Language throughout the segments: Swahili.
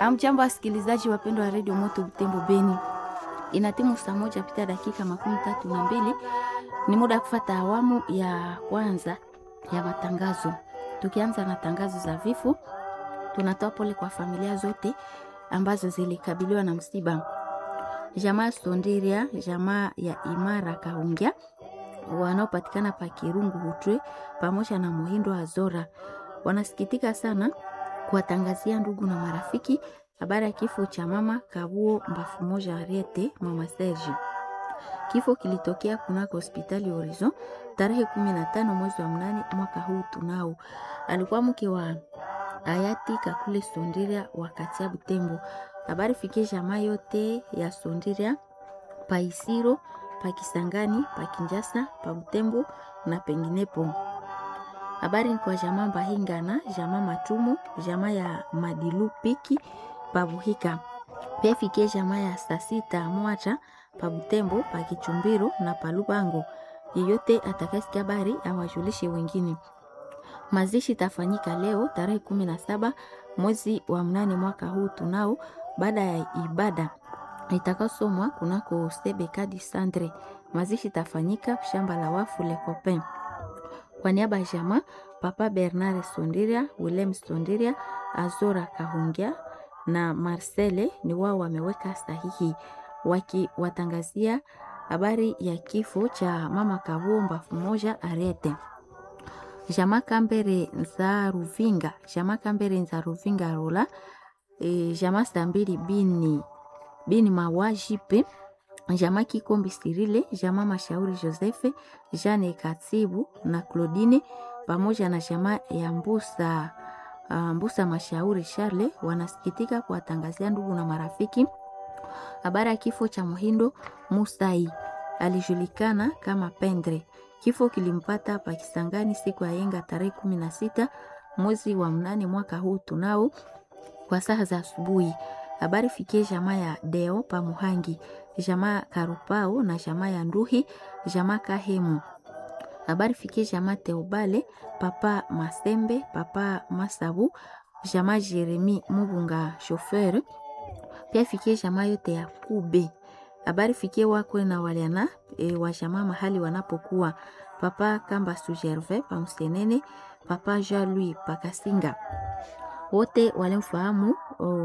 Amjambo wasikilizaji wapendwa wa redio Moto Butembo Beni, ina timu saa moja pita dakika makumi tatu na mbili. Ni muda wa kufata awamu ya kwanza ya matangazo. Tukianza na tangazo za vifo, tunatoa pole kwa familia zote ambazo zilikabiliwa na msiba. Jamaa Sondiria, jamaa ya Imara Kaungia wanaopatikana pa Kirungu Hutwe pamoja na Muhindo Azora wanasikitika sana kuwatangazia ndugu na marafiki habari ya kifo cha mama Kabuo Mbafu moja Ariete, mama Serge. Kifo kilitokea kunako hospitali Horizon tarehe kumi na tano mwezi wa mnane mwaka huu tunao. Alikuwa mke wa hayati Kakule Sondiria wakati ya Butembo. Habari fikie jamaa yote ya Sondiria pa Isiro, pa Kisangani, pa Kinjasa, pa Butembo na penginepo. Habari ni kwa jamaa Mbahingana, jamaa Matumu, jamaa ya Madilu Piki Pabuhika. Pia fikie jamaa ya Sasita Mwacha pa Butembo, pa Kichumbiro na pa Lubango. Yeyote atakayesikia habari awajulishe wengine. Mazishi tafanyika leo tarehe kumi na saba mwezi wa mnane mwaka huu tunao, baada ya ibada itakasomwa kunako Sebeka di Sandre. Mazishi tafanyika shamba la wafu Le Copain. Kwa niaba ya jamaa Papa Bernard Sondiria, Willem Sondiria, Azora Kahungia na Marcele ni wao wameweka sahihi wakiwatangazia habari ya kifo cha mama Kabuo Mbafu moja Arete. Jamaa Kambere nza Ruvinga, jamaa Kambere nza Ruvinga Rola, e, jamaa Stambili bini bini mawajipe jamaa Kikombi Sirile, jamaa Mashauri Josefe, Jane Katibu na Claudine pamoja na jamaa ya Mbusa uh, Mbusa Mashauri Charle wanasikitika kuwatangazia ndugu na marafiki habari ya kifo cha Muhindo Musai, alijulikana kama Pendre. Kifo kilimpata Pakisangani siku ya yenga tarehe kumi na sita mwezi wa mnane mwaka huu tunao kwa saa za asubuhi. Habari fikie jamaa ya Deo pa Muhangi, jamaa Karupao na jamaa ya Nduhi, jamaa Kahemu. Habari fikie jamaa Teobale, papa Masembe, papa Masabu, jamaa Jeremi Mubunga chauffeur. Pia fikie jamaa yote ya Kube. Habari fikie wakwe na waliana e, wa jamaa mahali wanapokuwa papa Kamba Sujerve pa Msenene, papa Jean Louis Pakasinga wote walimfahamu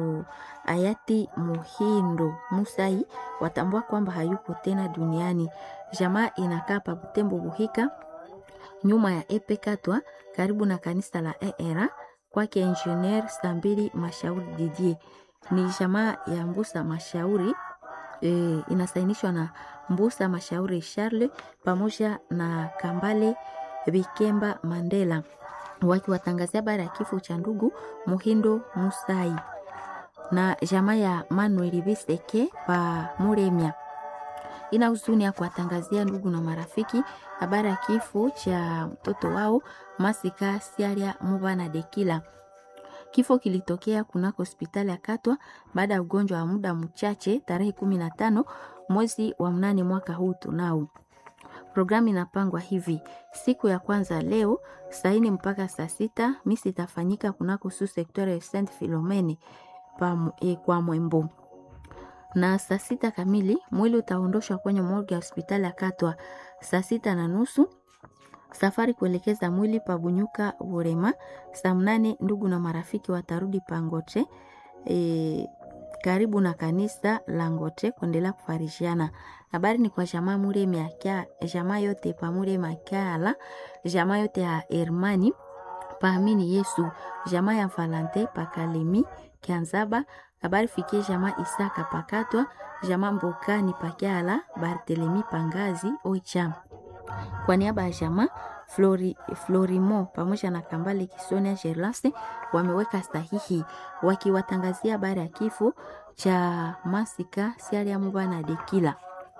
hayati Muhindo Musai watambua kwamba hayuko tena duniani. Jamaa inakaa pa Butembo Buhika, nyuma ya Epe Katwa, karibu na kanisa la ERA kwake Engineer Stambili Mashauri Didier. Ni jamaa ya Mbusa Mashauri e, inasainishwa na Mbusa Mashauri Charles pamoja na Kambale Bikemba Mandela wakiwatangazia habari ya kifo cha ndugu Muhindo Musai na jamaa ya Manuel Biseke pa Muremia. Ina huzuni ya kuwatangazia ndugu na marafiki habari ya kifo cha mtoto wao Masika Siaria Mubana Dekila. Kifo kilitokea kunako hospitali ya Katwa baada ya ugonjwa wa muda mchache tarehe kumi na tano mwezi wa mnane mwaka huu tunao Programu inapangwa hivi: siku ya kwanza leo saini mpaka saa sita misi itafanyika kunako su sektori ya Saint Philomene e, kwa Mwembo, na saa sita kamili mwili utaondoshwa kwenye morgue ya hospitali ya Katwa. Saa sita na nusu safari kuelekeza mwili pa Bunyuka Burema. Saa mnane ndugu na marafiki watarudi Pangoche e, karibu na kanisa la Ngote kuendelea kufarishiana. Habari ni kwa jamaa Muremi akia jamaa yote pa Muremi akiala jamaa yote ya Hermani paamini Yesu jamaa ya Valante pa Kalemi Kianzaba. Habari fikie jamaa Isaka pakatwa jamaa Mbokani pakiala Bartelemi pangazi Oicha. Kwa niaba ya jamaa Flori, Florimo pamoja na Kambale Kisonia Gerlase wameweka sahihi wakiwatangazia habari ya kifo cha Masika Siaria Mubana Dekila.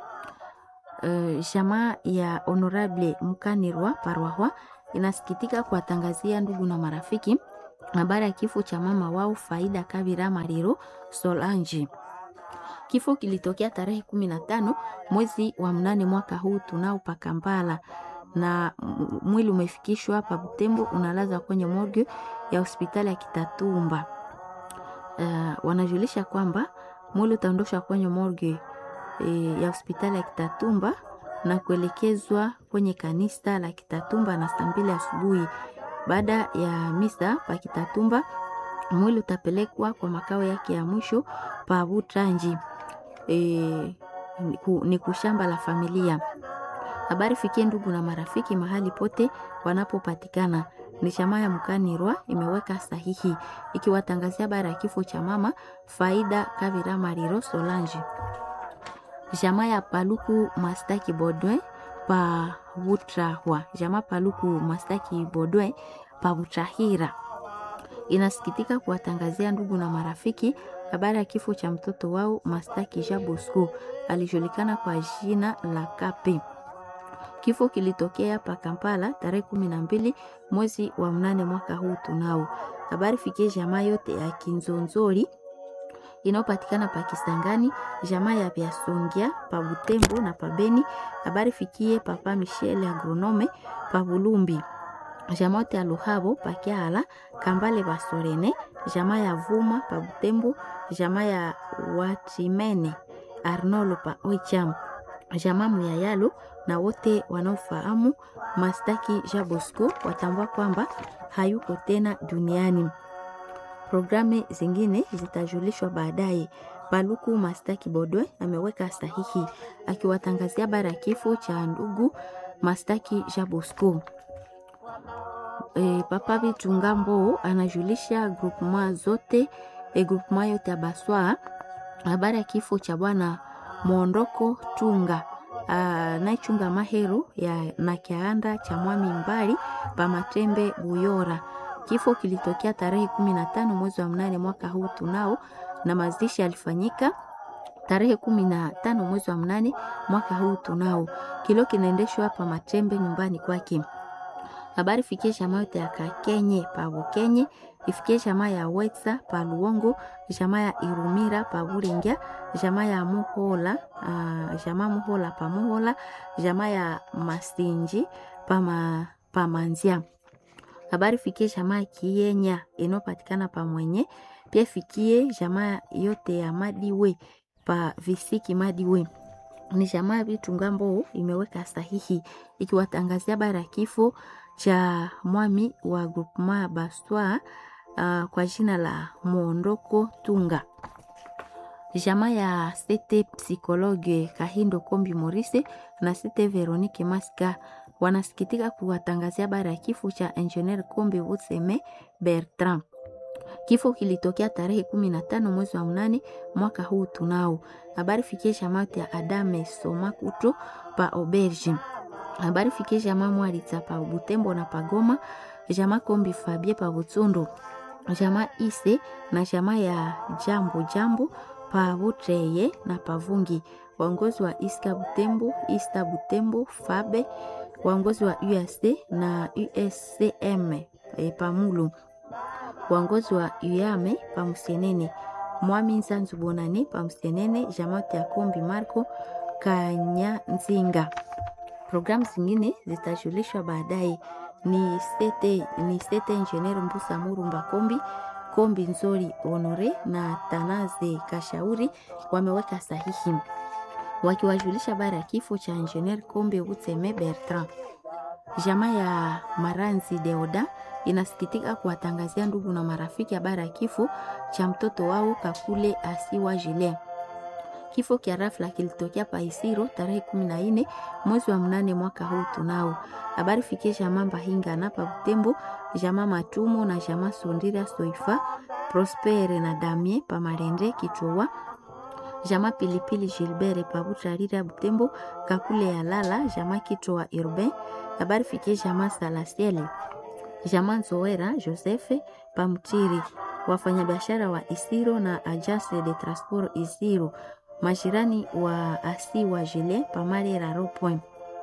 Uh, jamaa ya Honorable Mukanirwa Parwahwa inasikitika kuwatangazia ndugu na marafiki habari ya kifo cha mama wao Faida Kabira Mariro Solange. Kifo kilitokea tarehe kumi na tano mwezi wa mnane mwaka huu tunao Pakambala na mwili umefikishwa hapa Butembo, unalaza kwenye morgue ya hospitali ya Kitatumba. uh, wanajulisha kwamba mwili utaondoshwa kwenye morgue e, ya hospitali ya Kitatumba na kuelekezwa kwenye kanisa la Kitatumba na saa mbili asubuhi. Baada ya misa pa Kitatumba, mwili utapelekwa kwa makao yake ya mwisho pa Butranji e, ni kushamba la familia. Habari fikie ndugu na marafiki mahali pote wanapopatikana. Ni chama ya Mkanirwa imeweka sahihi ikiwatangazia habari ya kifo cha mama Faida Kavira Mariro Solange. Jamaa ya Paluku Mastaki Bodwe pa Butrahwa, jamaa Paluku Mastaki Bodwe pa Butrahira inasikitika kuwatangazia ndugu na marafiki habari ya kifo cha mtoto wao Mastaki Jean Bosco alijulikana kwa jina la Kape. Kifo kilitokea pa Kampala tarehe kumi na mbili mwezi wa mnane mwaka huu. Tunao habari fikie jamaa yote ya Kinzonzori inayopatikana pa Kisangani, jamaa ya Vyasongia pa Butembo na pa Beni. Habari fikie papa Michel agronome pa Bulumbi, jamaa yote ya Luhabo pa Kiala, Kambale Basorene, jamaa ya Vuma pa Butembo, jamaa ya Watimene Arnolo pa Oicham, jamaa Muyayalo na wote wanaofahamu Mastaki Jean Bosco watambua kwamba hayuko tena duniani. Programu zingine zitajulishwa baadaye. Paluku Mastaki Bodwe ameweka sahihi akiwatangazia habari ya kifo cha ndugu Mastaki Jean Bosco. E, Papa Bitungambo anajulisha groupement zote e, groupement yote ya Baswa habari ya kifo cha bwana Mwondoko Tunga anayechunga mahero ya na kianda cha mwami mbali pa Matembe Buyora. Kifo kilitokea tarehe kumi na tano mwezi wa mnane mwaka huu tunao, na mazishi yalifanyika tarehe kumi na tano mwezi wa mnane mwaka huu tunao. Kilo kinaendeshwa hapa Matembe nyumbani kwake. Habari fikie jamaa yote ya Kakenye pa Bukenye, ifikie jamaa ya Wetsa pa Luongo, jamaa ya Irumira pa Buringia, jamaa ya Muhola, uh, jamaa Muhola pa Muhola, jamaa ya Masinji pa, ma, pa Manzia. Habari fikie jamaa Kienya inayopatikana pa Mwenye, pia fikie jamaa yote ya Madiwe pa Visiki Madiwe ni jamaa ya Vitungambo imeweka sahihi ikiwatangazia habari ya kifo cha mwami wa groupement Baswa uh, kwa jina la Mwondoko Tunga. Jamaa ya sete psikologe Kahindo Kombi Morise na sete Veronique Maska wanasikitika kuwatangazia habari ya kifo cha Engineer Kombi Wutseme Bertrand. Kifo kilitokea tarehe kumi na tano mwezi wa mnane mwaka huu tunao. Habari fikie jamaa ya Adame Soma Kuto pa Auberge. Habari fikie jamaa Mwaritsa pa Butembo na Pagoma, jamaa Kombi Fabie pa Butsundo, jamaa Ise na jamaa ya Jambo Jambo pa Butreye na Pavungi, waongozi wa Iska Butembo, Ista Butembo, Fabe, waongozi wa USD na USCM e, Pamulu, waongozi wa UAME pa Musenene, Mwami Nzanzu Bonane pa Musenene, jamaa ya Kombi Marco Kanyanzinga. Programu zingine zitajulishwa baadaye. Ni sete, ni sete Engineer Mbusa Murumba Kombi Kombi Nzori Honore na Tanaze Kashauri wameweka sahihi wakiwajulisha habari ya kifo cha Engineer Kombi Utseme Bertrand. Jamaa ya Maranzi Deoda inasikitika kuwatangazia ndugu na marafiki habari ya kifo cha mtoto wao Kakule Asiwa Julien. Kifo kia rafla kilitokea Paisiro tarehe kumi na nne mwezi wa mnane mwaka huu tunao. Habari fikie jamaa Mbahinga na pa Butembo, jamaa Matumo na jamaa Sondira Soifa, Prospere na Damie pa Marende Kichwa, jamaa Pilipili Gilbert pa Butarira Butembo, Kakule ya Lala, jamaa Kichwa Urbain. Habari fikie jamaa Salasiele, jamaa Nzoera Josefe pa Mtiri, wafanyabiashara wa Isiro na Agence de Transport Isiro majirani wa asi wa jile pamali raro point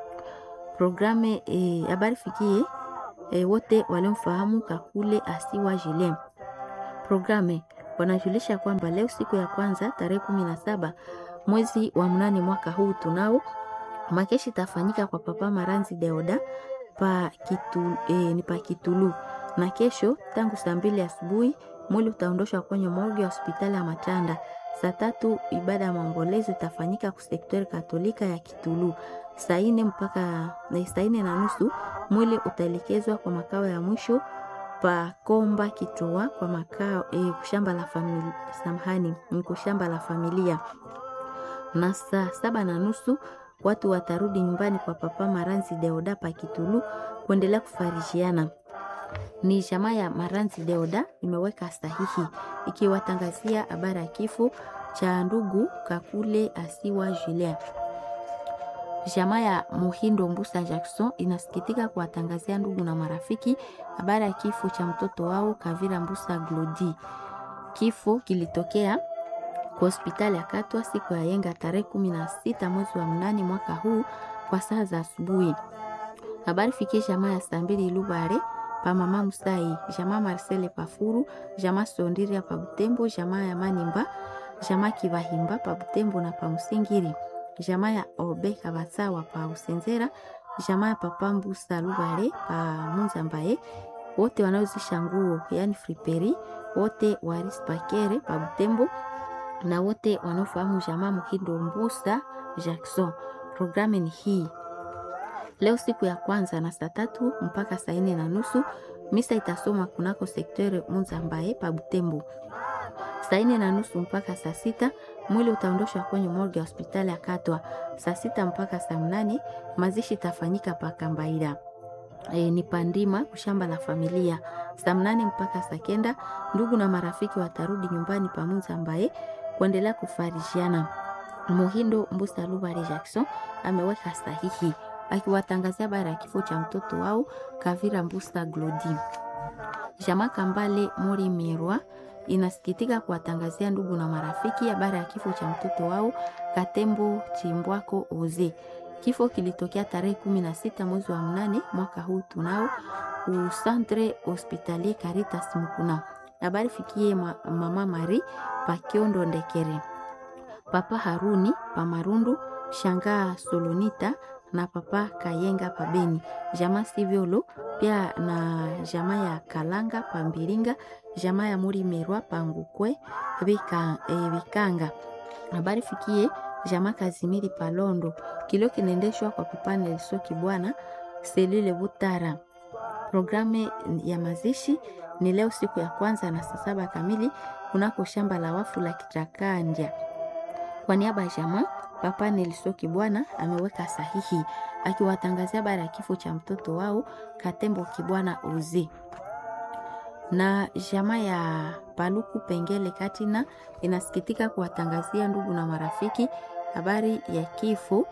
programe habari e, fikie e, wote waliomfahamu Kakule asi wa jile programe wanajulisha kwamba leo siku ya kwanza tarehe kumi na saba mwezi wa mnane mwaka huu tunao makeshi tafanyika kwa papa Maranzi Deoda pa kitu, e, ni pa Kitulu na kesho tangu saa mbili asubuhi mwili utaondoshwa kwenye morgue ya hospitali ya Matanda. Saa tatu ibada ya maombolezo itafanyika kusektori katolika ya Kitulu. Saa nne mpaka saa nne na nusu mwili utaelekezwa kwa makao ya mwisho pa Komba Kitua kwa makao eh, kushamba la familia samahani, ni kushamba la familia. Na saa saba na nusu watu watarudi nyumbani kwa Papa Maranzi Deoda pa Kitulu kuendelea kufarishiana. Ni jamaa ya Maranzi Deoda imeweka sahihi ikiwatangazia habari ya kifo cha ndugu Kakule Asiwa Julien. Jamaa ya Muhindo Mbusa Jackson inasikitika kuwatangazia ndugu na marafiki habari ya kifo cha mtoto wao Kavira Mbusa Glodi. Kifo kilitokea kwa hospitali ya Katwa siku ya yenga tarehe kumi na sita mwezi wa mnane mwaka huu kwa saa za asubuhi. Habari fikie jamaa ya Sambili Lubare pa mama Musai, jamaa Marcele Pafuru, jamaa Sondiria pa Butembo, jamaa ya Manimba, jamaa Kibahimba pa Butembo na pa Musingiri, jamaa ya Obe Kabatsawa pa Usenzera, jamaa ya Papa Mbusa Lubare pa Munzambaye, wote wanaozisha nguo yani friperi, wote wa Rispakere pa Butembo na wote wanaofahamu jamaa Muhindo Mbusa Jackson. Programu ni hii leo siku ya kwanza na saa tatu mpaka saa nne na nusu misa itasoma kunako sektere Munzambaye pa Butembo. Saa nne na nusu mpaka saa sita mwili utaondoshwa kwenye morgue ya hospitali ya Katwa. Saa sita mpaka saa mnane mazishi itafanyika pa Kambaira. E, ni pandima kushamba la familia. Saa mnane mpaka saa kenda ndugu na marafiki watarudi nyumbani pa Munzambaye kuendelea kufarishiana. Muhindo Mbusa Lubare Jackson ameweka sahihi akiwatangazia habari ya kifo cha mtoto wao Kavira Mbusa Glodi. Jamaa Kambale Mori Mirwa inasikitika kuwatangazia ndugu na marafiki habari ya kifo cha mtoto wao Katembo Chimbwako Oze. Kifo kilitokea tarehe kumi na sita mwezi wa mnane mwaka huu tunao usantre hospitalier Caritas Mukuna. Habari fikie ma, mama Mari Pakiondo Ndekere, papa Haruni Pamarundu, shangaa Solonita na papa Kayenga Pabeni, jamaa Sivyolo pia na jamaa ya Kalanga Pambiringa, jamaa ya Muri Merwa Pangukwe Bika, e, Bikanga. Habari fikie jamaa Kazimiri Palondo, kilio kinaendeshwa kwa papa Nelson Kibwana selule Butara. Programu ya mazishi ni leo siku ya kwanza na saa saba kamili kunako shamba la wafu la Kitakandya. Kwa niaba ya jamaa Papa Nelson Kibwana ameweka sahihi akiwatangazia habari ya kifo cha mtoto wao Katembo Kibwana Uzi. Na jamaa ya Paluku Pengele Katina inasikitika kuwatangazia ndugu na marafiki habari ya kifo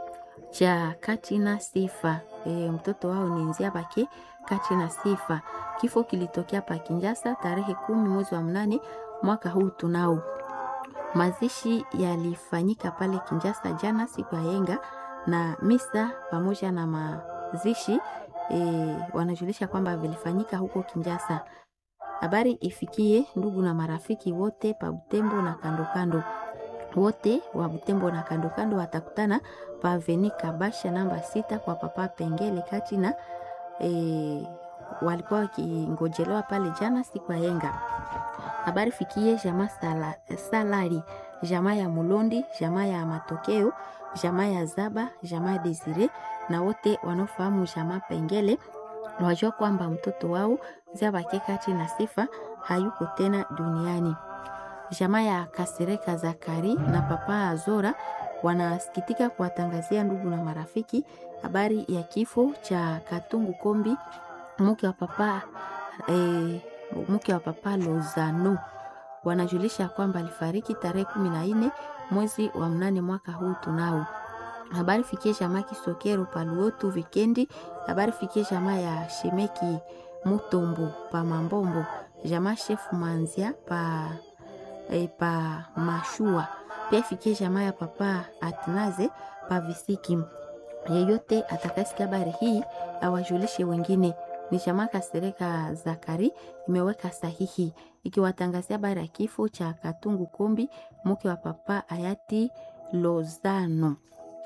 cha Katina Sifa. E, mtoto wao ni Nzia Bake Katina Sifa. Kifo kilitokea pa Kinjasa tarehe kumi mwezi wa mnane mwaka huu tunao Mazishi yalifanyika pale Kinjasa jana siku ya yenga na misa pamoja na mazishi e, wanajulisha kwamba vilifanyika huko Kinjasa. Habari ifikie ndugu na marafiki wote pa Butembo na kando kando, wote wa Butembo na kando kando watakutana pa Aveni Kabasha namba sita kwa papa Pengele Katina. E, walikuwa wakingojelewa pale jana siku ya yenga habari fikie jamaa sala, salari jamaa ya Mulondi jamaa ya Matokeo jamaa ya Zaba jamaa ya Desire na wote wanaofahamu jamaa Pengele wajua kwamba mtoto wao Zabake kati na Sifa hayuko tena duniani. Jamaa ya Kasereka Zakari na papa Azora wanasikitika kuwatangazia ndugu na marafiki habari ya kifo cha Katungu Kombi mke wa papa eh, mke wa papa Lozano wanajulisha kwamba alifariki tarehe kumi na nne mwezi wa mnane mwaka huu tunao. Habari fikie jamaa Kisokero Paluotu Vikendi. Habari fikie jamaa ya Shemeki Mutombo pa Mambombo, jamaa Shefu Manzia pa, e, pa Mashua. Pia fikie jamaa ya papa Atnaze pa Visiki. Yeyote atakasikia habari hii awajulishe wengine ni jamaa Kasereka Zakari imeweka sahihi ikiwatangazia habari ya kifo cha Katungu Kombi mke wa papa hayati Lozano.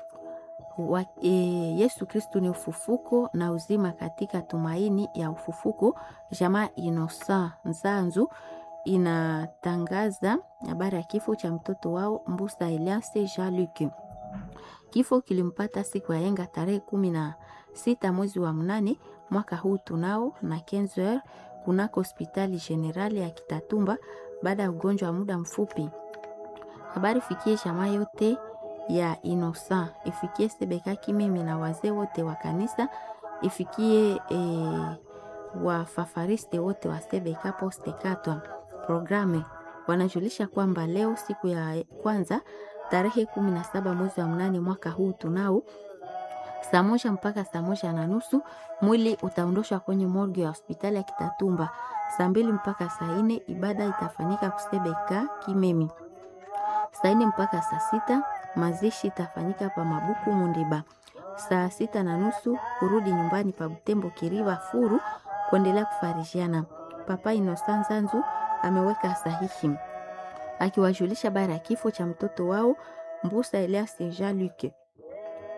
Wa, e, Yesu Kristu ni ufufuko na uzima katika tumaini ya ufufuko. Jamaa Inosa Nzanzu inatangaza habari ya kifo cha mtoto wao Mbusa Elias Jean Luc. Kifo kilimpata siku ya yenga tarehe kumi na sita mwezi wa mnane mwaka huu tunao na 15 kunako hospitali generali ya Kitatumba baada ya ugonjwa wa muda mfupi. Habari fikie jamaa yote ya Inosa, ifikie Sebeka Kimimi na wazee wote wa kanisa, ifikie e, wafafariste wote wa Sebeka Poste Katwa. Programe wanajulisha kwamba leo siku ya kwanza tarehe kumi na saba mwezi wa mnane mwaka huu tunao saa moja mpaka saa moja na nusu mwili utaondoshwa kwenye morgue ya hospitali ya Kitatumba. Saa mbili mpaka saa nne ibada itafanyika kusebeka Kimemi. Saa nne mpaka saa sita mazishi itafanyika pa Mabuku Mundiba. Saa sita na nusu kurudi nyumbani pa Butembo Kiriva Furu kuendelea kufarishiana. Papa Inosanza Nzu ameweka sahihi akiwajulisha bara ya kifo cha mtoto wao Mbusa Elias Jean Luc.